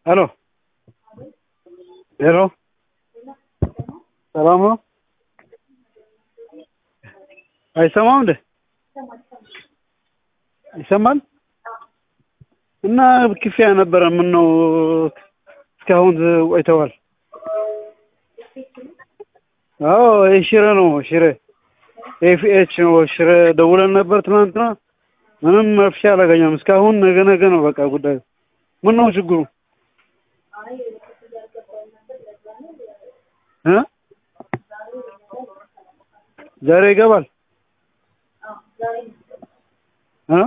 ሄሎ ሄሎ ሰላም ነው? አይሰማም እንዴ? ይሰማል? እና ክፍያ ነበረ። ምን ነው እስካሁን ቆይተዋል? አዎ ይህ ሽረ ነው ሽረ ኤፍኤች ነው ሽረ ደውለን ነበር ትናንትና። ምንም መፍትሄ አላገኘም እስካሁን። ነገ ነገ ነው በቃ ጉዳዩ። ምን ነው ችግሩ? እ ዛሬ ይገባል እ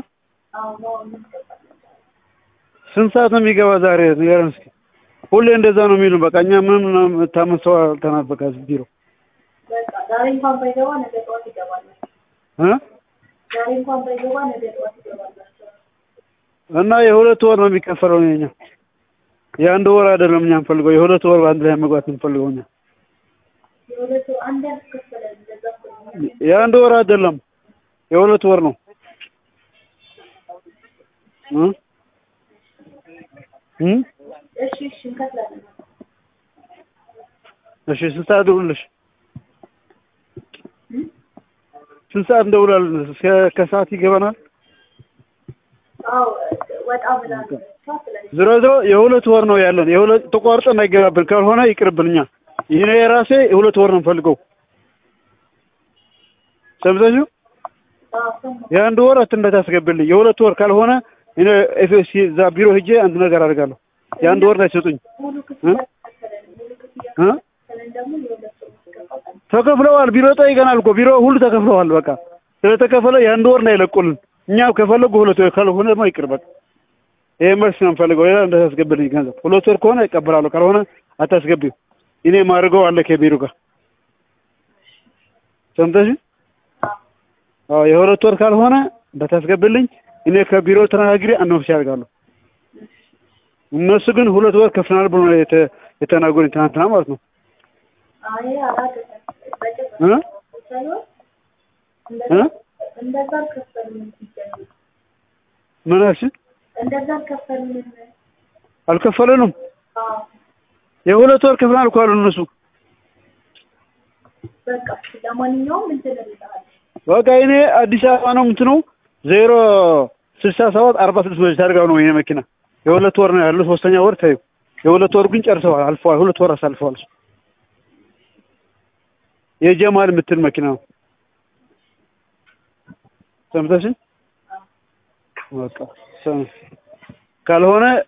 ስንት ሰዓት ነው የሚገባ ዛሬ ንገረን እስኪ። ሁሌ እንደዛ ነው የሚሉ በቃ እኛ ምንም ታመሰው አልተናል በቃ ቢሮ ዛሬ እንኳን ባይገባ ነገ ጠዋት ይገባል። እ ዛሬ እንኳን ባይገባ ነገ ጠዋት ይገባላቸው። እና የሁለት ወር ነው የሚከፈለው የኛ የአንድ ወር አይደለም እኛ የምፈልገው የሁለት ወር በአንድ ላይ መግባት የምፈልገው እኛ የሁለቱ አንድ ያልተከፈለን እንደዛ እኮ ነው። የአንድ ወር አይደለም የሁለት ወር ነው እ እ እሺ እሺ እንከፍላለን። እሺ ስንት ሰዓት ደውልልሽ? ስንት ሰዓት እንደውላለን? እስከ ከሰዓት ይገባናል። አዎ ወጣ ብላ ነው ስለዚህ ዝሮ ዝሮ የሁለት ወር ነው ያለን። የሁለት ተቋርጠን አይገባብን፣ ካልሆነ ይቅርብን። እኛ ይሄ የራሴ የሁለት ወር ነው የምፈልገው። ሰምተሽው አዎ ሰማሁ። የአንድ ወር እንዳታስገብልኝ። የሁለት ወር ካልሆነ እኔ ኤፍኤስሲ እዛ ቢሮ ሄጄ አንድ ነገር አደርጋለሁ። የአንድ ወር እንዳይሰጡኝ ሙሉ ክፍያ ተከፈለን ሙሉ ክፍያ እ ተከፈለን ደግሞ የሁለት ወር ማስገባት ተከፍለዋል። ቢሮ ጠይቀናል እኮ ቢሮ ሁሉ ተከፍለዋል። በቃ ስለተከፈለ የአንድ ወር እንዳይለቁልን። እኛ ከፈለጉ ሁለት ወር ካልሆነ ደግሞ ይቅር በቃ። ይሄ መልስ ነው የምፈልገው። ሌላ እንዳታስገብልኝ ገንዘብ። ሁለት ወር ከሆነ ይቀበላለሁ፣ ካልሆነ አታስገቢው። እኔ ማድርገው አለ ከቢሮ ጋር ሰምተሽ? አዎ የሁለት ወር ካልሆነ እንዳታስገብልኝ። እኔ ከቢሮ ተነጋግሬ አንድ መፍትሄ አደርጋለሁ። እነሱ ግን ሁለት ወር ከፍናል ብሎ ነው የተ- የተናገሩኝ ትናንትና ማለት ነው አይ አላውቅም። በጭራሽ እ ሳይሆን እ እንደዛ እንደዛ አልከፈልንም ሲጀምር ምን አልሽኝ? እንደዛ አልከፈልንም። አልከፈለንም። አዎ የሁለት ወር ከፍናል እኮ አሉ እነሱ። በቃ እሺ፣ ለማንኛውም እንትን እልልሃለሁ። በቃ እኔ አዲስ አበባ ነው የምትነው ዜሮ ስልሳ ሰባት አርባ ስድስት መጅ ታርጋው ነው ይሄ መኪና የሁለት ወር ነው ያለው። ሶስተኛ ወር ታዩ የሁለት ወር ግን ጨርሰዋል፣ አልፈዋል። ሁለት ወር አሳልፈዋል። የጀማል የምትል መኪና ነው። ሰምተሽኝ? በቃ ሰ- ካልሆነ